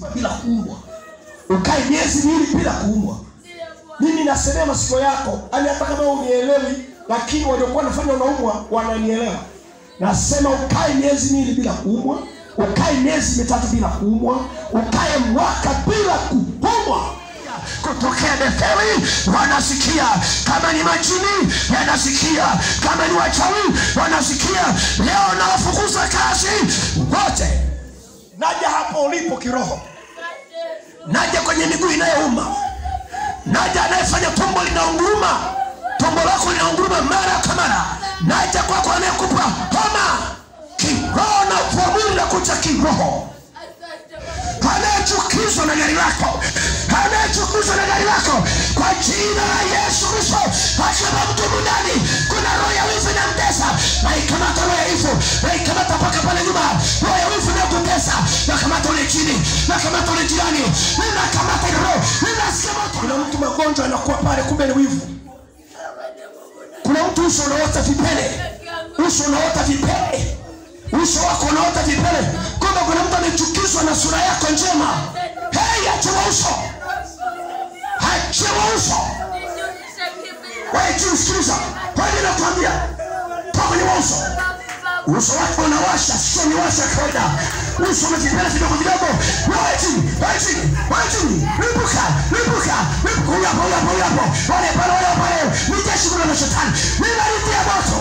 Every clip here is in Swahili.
bila kuumwa, ukae miezi miwili bila kuumwa. Mimi nasemea masikio yako, yani hata kama unielewi, lakini waliokuwa wanafanya unaumwa wananielewa. Nasema ukae miezi miwili bila kuumwa, ukae miezi mitatu bila kuumwa, ukae mwaka bila kuumwa kutokea Betheli wanasikia, kama ni majini yanasikia, kama ni wachawi wanasikia. Leo nawafukuza kazi wote. Naja hapo ulipo kiroho, naja kwenye miguu inayouma, naja anayefanya tumbo linaunguruma, tumbo lako linaunguruma mara kwa mara, naja kwako anayekupa homa kiroho na kuamuru na kucha kiroho anayechukizwa na gari lako, anayechukizwa na gari lako, kwa jina la Yesu Kristo, akiwa mtu ndani, kuna roho ya wivu inamtesa, naikamata roho ya wivu, naikamata mpaka pale nyuma, roho ya wivu inakutesa, nakamata ule chini, nakamata ule jirani, ninakamata ile roho, ninasikia moto. Kuna mtu magonjwa anakuwa pale, kumbe ni wivu. Kuna mtu uso unaota vipele, uso unaota vipele uso wako unaota vipele, kwamba kuna mtu amechukizwa na sura yako njema. Hei, achiwa uso, achiwa uso. Wewe juu, sikiliza, wewe nakwambia, toka kwenye uso. Uso wako unawasha, sio ni washa kawaida. Uso una vipele vidogo vidogo. Wewe chini, wewe chini, wewe chini, lipuka, lipuka, lipuka. Huyu hapo, huyu hapo, huyu hapo, wale pale, wale pale, ni jeshi kuna na shetani, ninalitia moto.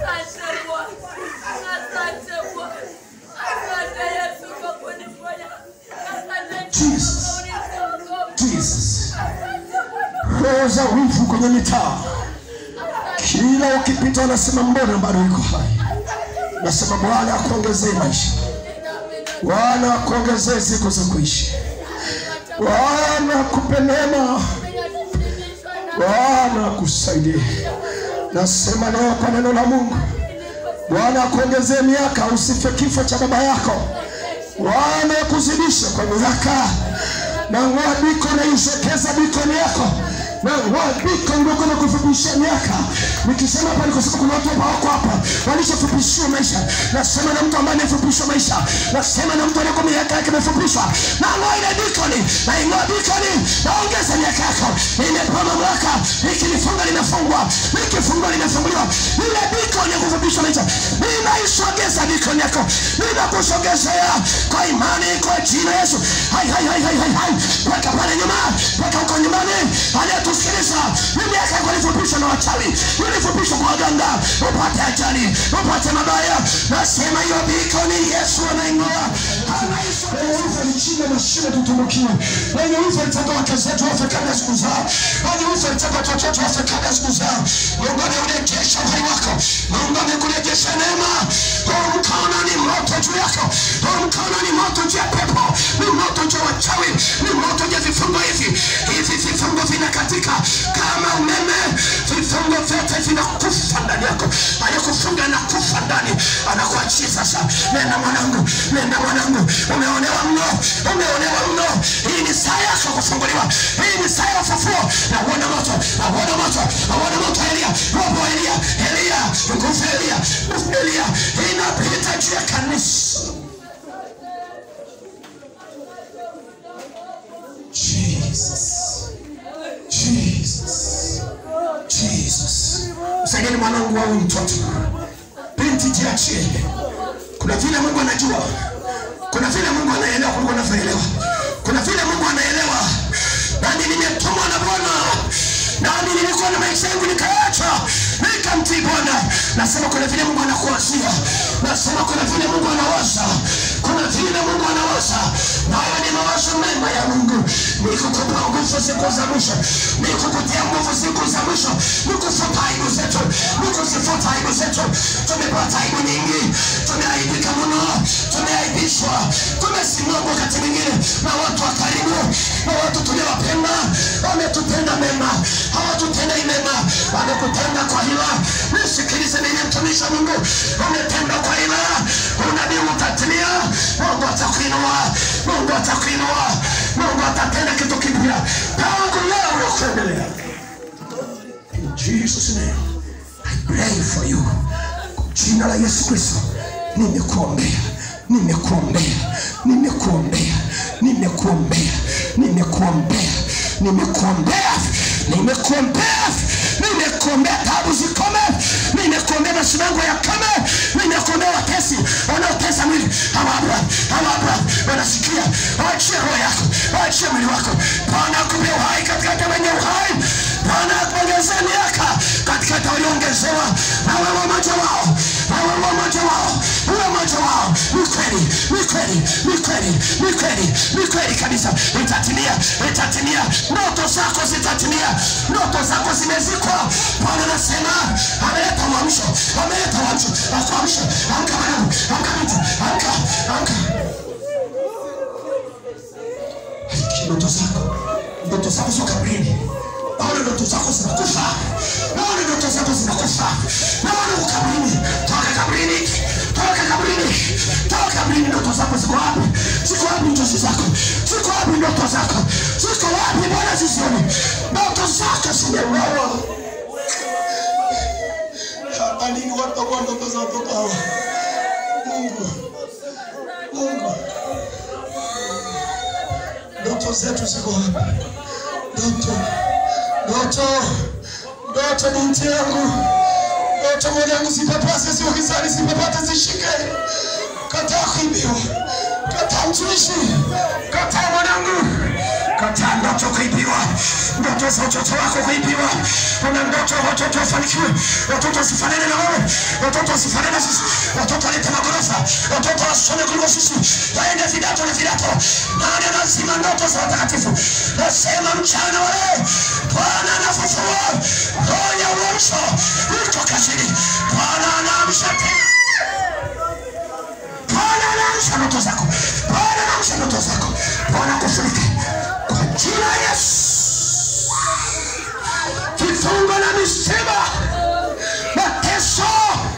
Jesus. Jesus. Roho za wivu kwenye mitaa, kila ukipita wanasema mbona bado yuko hai. Nasema Bwana akuongezee maisha, Bwana akuongezee siku za kuishi, Bwana akupe neema, Bwana akusaidie. Nasema leo kwa neno la Mungu, Bwana akuongezee miaka, usife kifo cha baba yako. Bwana akuzidishe kwa miaka na ng'oa biko na ishekeza bikoni yako na ng'oa biko ndogo na kufupishia miaka. Nikisema hapa nikosema kuna watu hapa wako hapa walishafupishiwa maisha. Nasema na mtu ambaye amefupishwa maisha, nasema na mtu aliyekuwa miaka yake imefupishwa, na ng'oa ile bikoni na ing'oa bikoni, naongeza miaka yako. Nimepewa mamlaka, nikilifunga linafungwa, nikifungwa linafunguliwa. Ile bikoni ya kufupishwa maisha, ninaisogeza bikoni yako, ninakusogezea kwa imani, kwa jina la Yesu. Hai, hai, hai, hai, hai, hai. Weka pale nyuma, weka huko nyumbani, anayetusikiliza ni miaka yako ilifupishwa na wachawi, ilifupishwa kwa waganga, upate ajali, upate mabaya. Nasema hiyo bikoni Yesu anaing'oa, anaisogeza ni chini ya mashine tutumbukiwe. Wenye wivu walitaka wake zetu wafe kabla ya siku zao, wenye wivu walitaka watoto wetu wafe kabla ya siku zao. Mungu ameurejesha uhai wako, Mungu amekurejesha neema. Huu mkono ni moto juu yako, huu mkono ni moto juu ya pepo, ni moto juu ya wachawi, ni moto juu ya vifungo hivi. Hivi vifungo vinakatika kama umeme, vifungo vyote vinakufa ndani yako. Aliyekufunga anakufa ndani, anakuachia sasa. Nenda mwanangu, nenda mwanangu, umeonewa mno, umeonewa mno. Hii ni saa yako kufunguliwa, hii ni saa ya ufufuo. Nauona moto, nauona moto, nauona moto. Elia, roho wa Elia, Elia, nguvu ya Elia, nguvu ya Elia inapita juu ya kanisa. Jesus. Jesus. Jesus. Msaidieni mwanangu au mtoto. Binti jiachie. Kuna vile Mungu anajua. Kuna vile Mungu anaelewa kuliko unavyoelewa. Kuna vile Mungu anaelewa. Nami nimetumwa na Bwana. Nami nilikuwa na maisha yangu nikaacha. Nikamtii Bwana. Nasema kuna vile Mungu anakuwazia. Nasema kuna vile Mungu anawaza. Kuna vile Mungu anawaza. Na haya ni mawazo mema ya Mungu. Ni kukupa nguvu siku za mwisho. Ni kukutia nguvu siku za mwisho. Ni kufuta aibu zetu. Ni kuzifuta aibu zetu. Tumepata aibu nyingi. Tumeaibika mno. Tumeaibishwa. Tumesimama wakati mwingine na watu wa karibu na watu tuliowapenda wametutenda mema, hawatutendei mema, wamekutenda kwa hila. Nisikilize mimi, mtumishi wa Mungu, umetenda kwa hila, unabii utatimia. Mungu atakuinua, Mungu atakuinua, Mungu atatenda kitu kipya tangu leo na kuendelea. In Jesus name I pray for you. Kwa jina la Yesu Kristo nimekuombea, nimekuombea, nimekuombea, nimekuombea, nimekuombea, nimekuombea, nimekuombea, nimekuombea tabu zikome, nimekuombea masimango ya kame, nimekuombea watesi wanaotesa mwili hawa hapa, hawa hapa wanasikia, waachie roho yako, waachie mwili wako. Bwana akupe uhai katikati ya wenye uhai, Bwana akuongezee miaka katikati ya walioongezewa, na wewe mmoja wao, na wewe mmoja wao, wewe mmoja wao. Ni kweli, ni kweli, ni kweli, ni kweli, ni kweli kabisa, itatimia, itatimia, ndoto zako zitatimia, ndoto zako zimezikwa. Bwana anasema ameleta uamsho, ameleta uamsho, akuamshe. Amka mwanangu, amka binti, amka, amka. Ndoto zako, ndoto zako sio kaburini. Naona ndoto zako zinakufa, naona ndoto zako zinakufa, naona uko kaburini. Toka kaburini, toka kaburini, toka kaburini. Ndoto zako ziko wapi? Ziko wapi ndoto zako? Ziko wapi ndoto zako? Ziko wapi? Bwana zizione ndoto zako zimeuawa. Hata lini watakuwa ndoto za watoto hawa? Mungu, Mungu, ndoto zetu ziko wapi? Ndoto, ndoto, ndoto binti yangu, ndoto mwanangu, zipapase ziwe gizani, zipapate zishike. Kataa kuibiwa, kataa mtumishi, kataa mwanangu, kataa ndoto kuibiwa, ndoto za watoto wako kuibiwa. Una ndoto watoto wafanikiwe, watoto wasifanane na wewe, watoto wasifanane na sisi, watoto walete magorofa, watoto wasome kuliko sisi, waende vidato na vidato. Nani anazima ndoto za watakatifu? Nasema mchana wa leo Bwana anafufua roho ya uamsho iko kazini. Bwana anaamsha tena Bwana anaamsha ndoto zako. Bwana anaamsha ndoto zako. Bwana kufunike kwa jina la Yesu. Kifungo na misiba, mateso.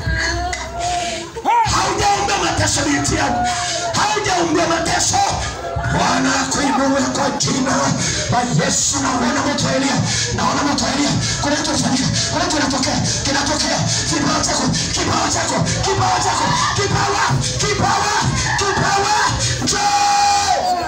Haujaombea mateso binti yangu, haujaombea mateso. Bwana akuinue kwa jina la Yesu. Naona moto wa Elia, naona moto wa Elia. Kuna kitu kinafanyika, kuna kitu kinatokea, kinatokea. Kipawa chako, kipawa chako, kipawa chako, kipawa, kipawa, kipawa, njoo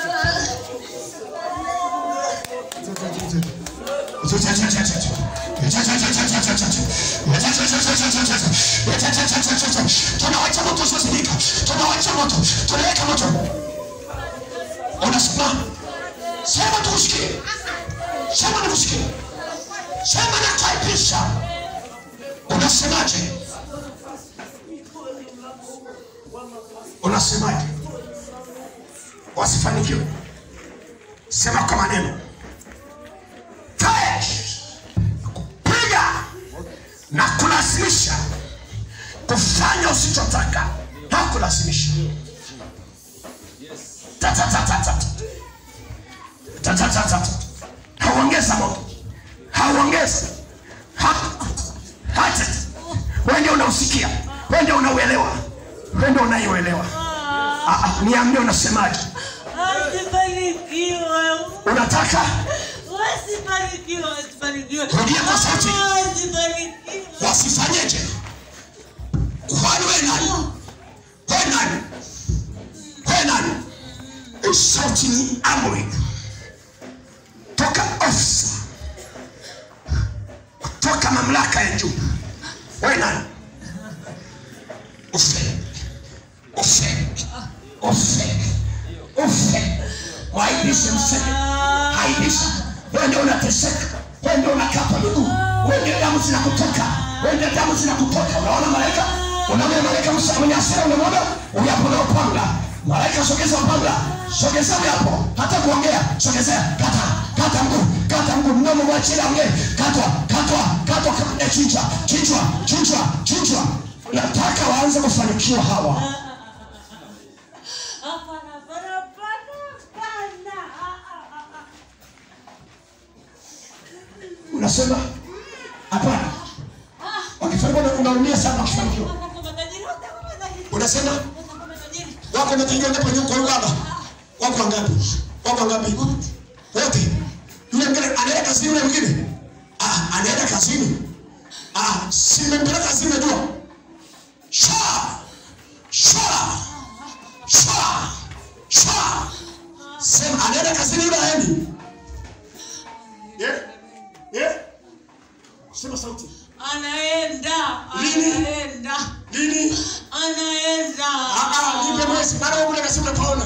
tunawacha moto usiozimika, tunawacha moto, tunaweka moto. Unasimama, sema tukusikie, sema nikusikie, sema nakuaibisha. Unasemaje? Unasemaje? Wasifanikiwe, sema kwa maneno Fire! kupiga na kulazimisha kufanya usichotaka na kulazimisha Ta, ta, ta, ta, ta. Ta, ta, ta, ta, ta. hauongeza moto hauongeza Ha- hata wewe ndio unausikia wewe ndio unauelewa wewe ndio unaiuelewa Ah, ah, niambie unasemaje Wasifanikiwe. unataka Wasifanikiwe, wasifanikiwe. Rudia kwa sauti. Wasifanikiwe. wasifanyeje kwani we nani we nani we nani Hii sauti ni amri toka ofisa kutoka mamlaka ya juu we nani ufe ufe ufe ufe waibishe mseme aibisha wewe ndio unateseka wewe ndio unakapa miguu wewe ndio damu zinakutoka wewe ndio damu zinakutoka unaona malaika unaona malaika msa mwenye hasira unamwona uyapo na upanga malaika sogeza upanga sogeza uyapo hata kuongea sogezea kata kata mguu kata mguu mdomo mwachila ongee katwa katwa katwa kama chinjwa chinjwa chinjwa chinjwa nataka waanze kufanikiwa hawa Hapana, hapana, hapana, hapana. Ah, ah, ah, ah. unasema hapana wakifanikiwa unaumia sana wakifanikiwa Watakuwa matajiri, watakuwa matajiri. unasema Watakuwa matajiri. wako matajiri wangapi wenye kwa baba wako wangapi wako wangapi wote yule mwingine anaenda kazini yule mwingine ah anaenda kazini ah si mmempeleka kazini najua sha sha sha sha Sema anaenda kazini yule aendi. Eh? Eh? Sema sauti. Anaenda. Lini? Anaenda. Lini? Anaenda. Ah ah, nipe mwezi. Maana wewe kule kasema unapaona.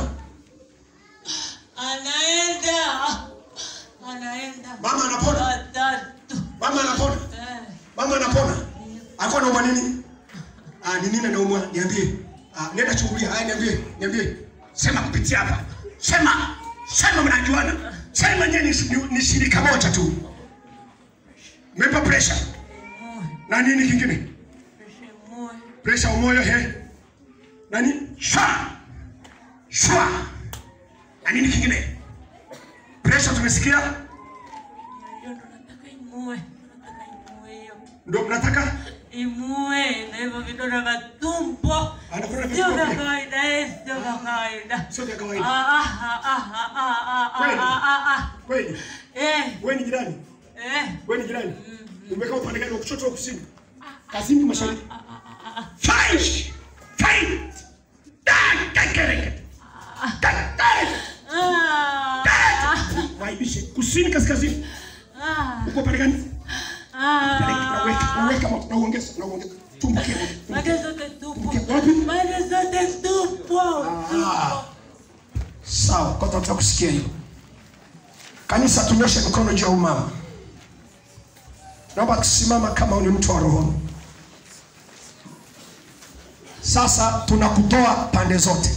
Anaenda. Anaenda. Mama anapona. Watatu. Mama anapona. Eh. Mama anapona. Alikuwa anaumwa nini? Ah, ni nini anaumwa? Niambie. Ah, nenda chungulia. Haya niambie. Niambie. Sema kupitia hapa. Sema. Sema mnajuana. Sema nyenye ni, ni shirika moja tu. Mepa pressure. Na nini kingine? Shimue. Pressure umoyo he. Nani? Shwa. Shwa. Na nini kingine? Pressure tumesikia? Najua ndo nataka imue. Nataka imue hiyo. Ndio mnataka? Imue na hivyo vidonda vya tumbo. Anakula vitu Sio vya vipi? kawaida, eh, sio vya kawaida. Sio vya Ah, kawaida. ah, ah, ah, ah, ah, ah, Kweli? ah, ah, ah. Kweli? Eh, Wewe ni jirani? eh. Wewe ni jirani? Umekaa upande gani wa kushoto au kusini? Kazini mashariki. Fight! Fight! Da, kakereke. Kakereke. Ah, Waibishe kusini kaskazini. ah, Uko upande gani? Peleka, ah. Naweka, naweka moto, nauongeza, nauongeza. Tumbukie moto. Made zote tupo. Wapi? Made zote tupo. Ah. Sawa, kwa tunataka kusikia hiyo. Kanisa tunyoshe mikono juu ya umama. Naomba tusimama kama ni mtu wa roho. Sasa tunakutoa pande zote.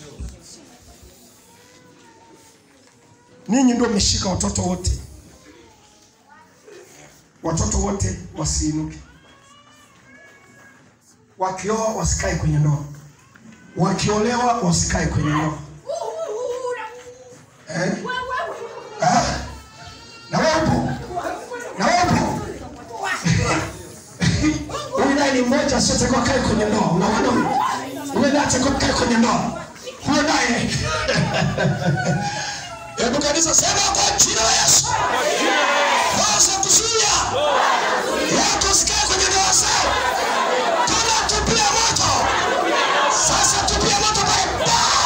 Ninyi ndio mmeshika watoto wote. Watoto wote wasiinuke. Wakioa wasikae kwenye ndoa. Wakiolewa wasikae kwenye ndoa. Eh? Ah? Na wewe upo? Na wewe upo? Huyu naye ni mmoja asiyetakiwa kae kwenye ndoa. Unaona huyu? Huyu naye atakiwa kae kwenye ndoa. Huyo naye. Hebu kanisa sema kwa jina la Yesu. Waza kuzuia. Watu usikae kwenye ndoa zao. Tunatupia moto. Sasa tupia moto pale.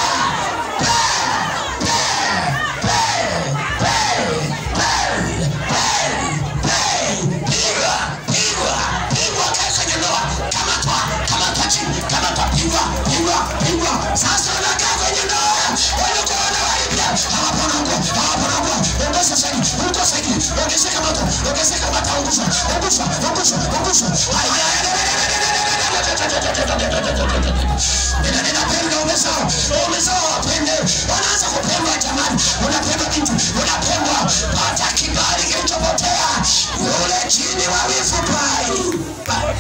Pigwa, pigwa, pigwa kae kwenye ndoa. Kamatwa, kamatwa chini, kamatwa, pigwa, pigwa, pigwa. Sasa unakaa kwenye ndoa. Walikuwa wanawaibia. Hawapona huko, hawapona huko. Ongeza zaidi, ongeza zaidi. Ongezeka moto, ongezeka moto, ungusha, ungusha, ungusha, ungusha. Haya, haya, haya, haya, Ninapenda umezao, umezao wapende, wanaanza kupendwa jamani, unapendwa binti, unapendwa, pata kibali kilichopotea, yule chini wa wivu pai.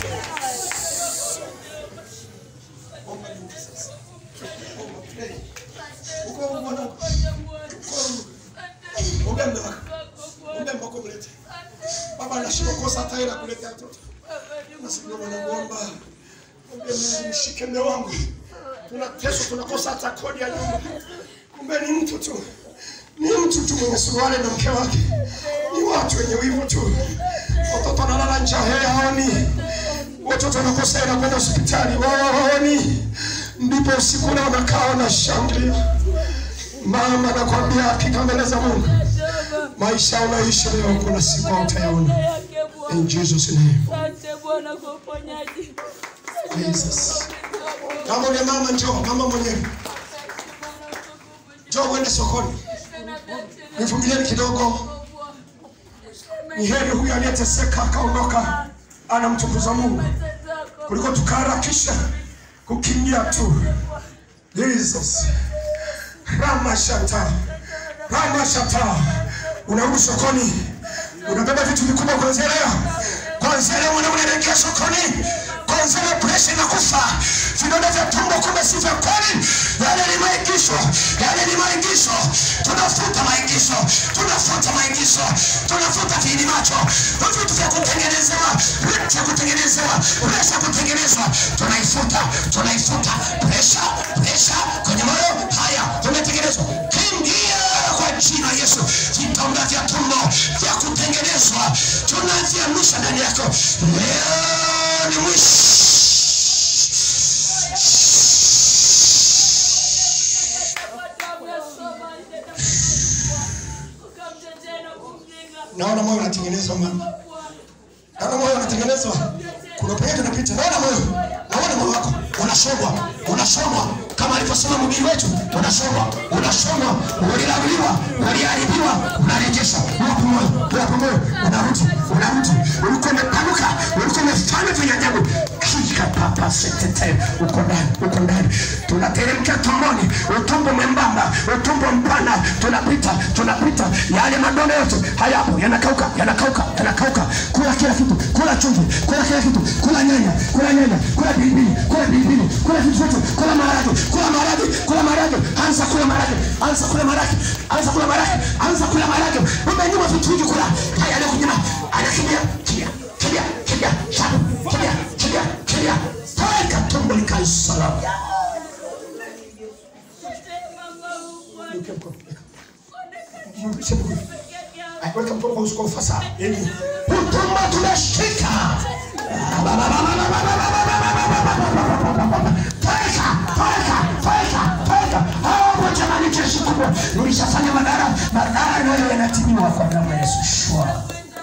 Baba anashindwa kosa hata hela kuleta watoto. Nasikia wanamuomba. Mwambie Mungu mshike mume wangu. Tunateswa tunakosa hata kodi ya nyumba. Kumbe ni mtu tu. Ni mtu tu mwenye suruali na mke wake. Ni watu wenye wivu tu. Watoto wanalala njaa hela haoni. Watoto wanakosa hela kwenda hospitali wao haoni. Ndipo usiku ule wanakaa wanashangilia. Mama nakwambia hakika mbele za Mungu. Maisha unaishi leo kuna siku hautayaona. Yake Bwana. In Jesus name. Asante Bwana kwa uponyaji. Jesus. Kama ule mama njoo, mama mwenyewe. Njoo uende sokoni. Nivumilieni kidogo. Ni heri huyu aliyeteseka akaondoka anamtukuza Mungu kuliko tukaharakisha kukimbia tu. Jesus. Ramashata. Ramashata. Unarudi sokoni. Unabeba vitu vikubwa kuanzia leo. Kuanzia leo mwanaume anaingia sokoni. Kuanzia leo presha inakufa. Vidonda vya tumbo kumbe si vya kweli. Yale ni maigizo. Yale ni maigizo. Tunafuta maigizo. Tunafuta maigizo. Tunafuta viini macho. Vitu vya kutengenezewa. Vitu vya kutengenezewa. Presha kutengenezwa. Tunaifuta. Tunaifuta. Presha. Presha kwenye moyo. Haya. Tumetengenezwa. Kimbia kwa jina la Yesu. Vidonda vya tumbo vya kutengenezwa. Tunaziamisha ndani yako. Leo ni mwisho. naona moyo unatengenezwa mama naona moyo unatengenezwa kuna penye tunapita naona moyo naona moyo wako unasomwa unasomwa kama alivyosema mhubiri wetu unasomwa unasomwa ulilaguliwa uliharibiwa unarejesha wapo moyo wapo moyo unarudi unarudi ulikuwa umepanuka ulikuwa umefanya vyenye ajabu kika papa setete uko ndani uko ndani tunateremkia tumboni utumbo mwembamba utumbo mpana tunapita tunapita yale madonda yote hayapo yanakauka yanakauka yanakauka kula kila kitu kula chumvi kula kila kitu kula nyanya kula nyanya kula pilipili kula pilipili kula vitu vyote kula maharage kula maharage kula maharage anza kula maharage anza kula maharage anza kula maharage anza kula maharage umenyuma vitu hivi kula haya leo kunyuma anakimbia kimbia kimbia kimbia shabu kimbia kimbia kimbia toka tumbo likae salama weka mkono kwa uso kwa ufasaha ili utumbo tumeshika toeka toeka toeka toeka hapo jamani jeshi kubwa nilishafanya madhara madhara nayo yanatimiwa kwa damu ya Yesu shwa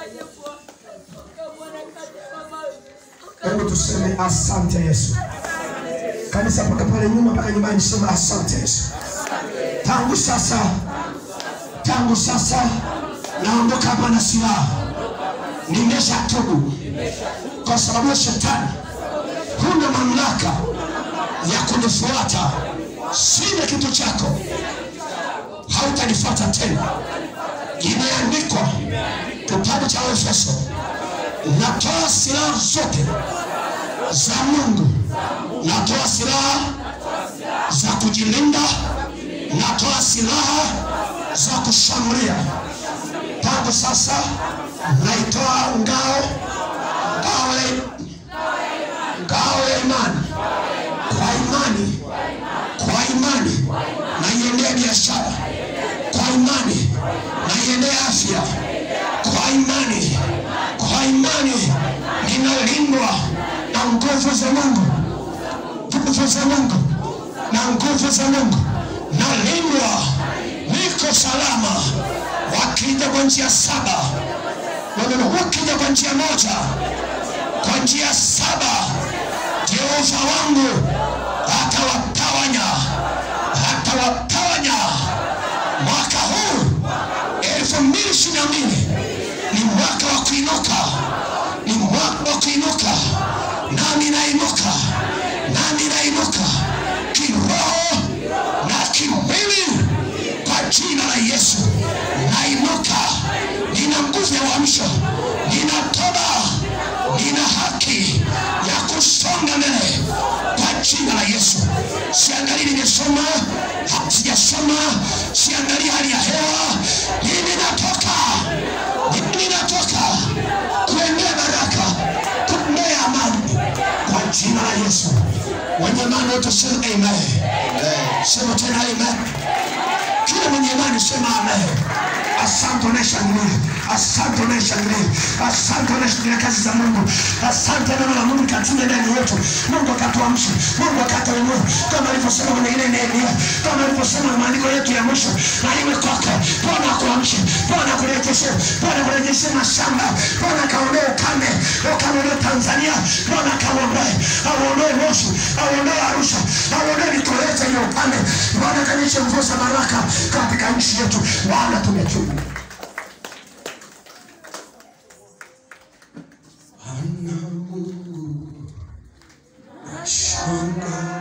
hebu tuseme asante Yesu kanisa mpaka pale nyuma mpaka nyumbani sema asante Yesu tangu sasa tangu sasa naondoka hapa na silaha nimesha tubu kwa sababu ya shetani huna mamlaka ya kunifuata sina kitu chako hautanifuata tena imeandikwa kitabu cha efeso natoa silaha zote za mungu natoa silaha za kujilinda natoa silaha za kushambulia tangu sasa naitoa ngao ngao ya ngao ya imani kwa imani kwa imani naiendea biashara kwa imani naiendea afya kwa imani kwa imani ninalindwa na nguvu za mungu nguvu za mungu na nguvu za mungu nalindwa niko salama wakija kwa njia saba Waneno, wakija kwa njia moja kwa njia saba jehova wangu atawatawanya atawatawanya mwaka huu elfu mbili ishirini na mbili ni mwaka wa kuinuka ni mwaka wa kuinuka nami nainuka nami nainuka kiroho na kimwili kwa jina la yesu nainuka nina nguvu ya uamsho nina toba nina haki ya kusonga mbele kwa jina la yesu siangalii nimesoma sijasoma siangalii hali ya hewa mimi natoka mimi natoka kuendea baraka kuendea amani kwa jina la yesu wenye imani wote sema amen sema tena amen kila mwenye imani sema amen asante unayeshangilia asante unayeshangilia asante unayeshangilia kazi za mungu asante neno la mungu katinde ndani yetu mungu akatuamsha mungu akatuinua kama alivyosema kwenye ile nehemia kama alivyosema maandiko yetu ya mwisho na iwe kwake bwana akuamshe bwana akurejeshe bwana akurejeshe mashamba bwana akaondoe ukame ukame ulio tanzania bwana akauondoe auondoe moshi auondoe arusha auondoe mikoreta hiyo ukame bwana akanyeshe mvua za baraka katika nchi yetu bwana tumetubu ana mungu nashanga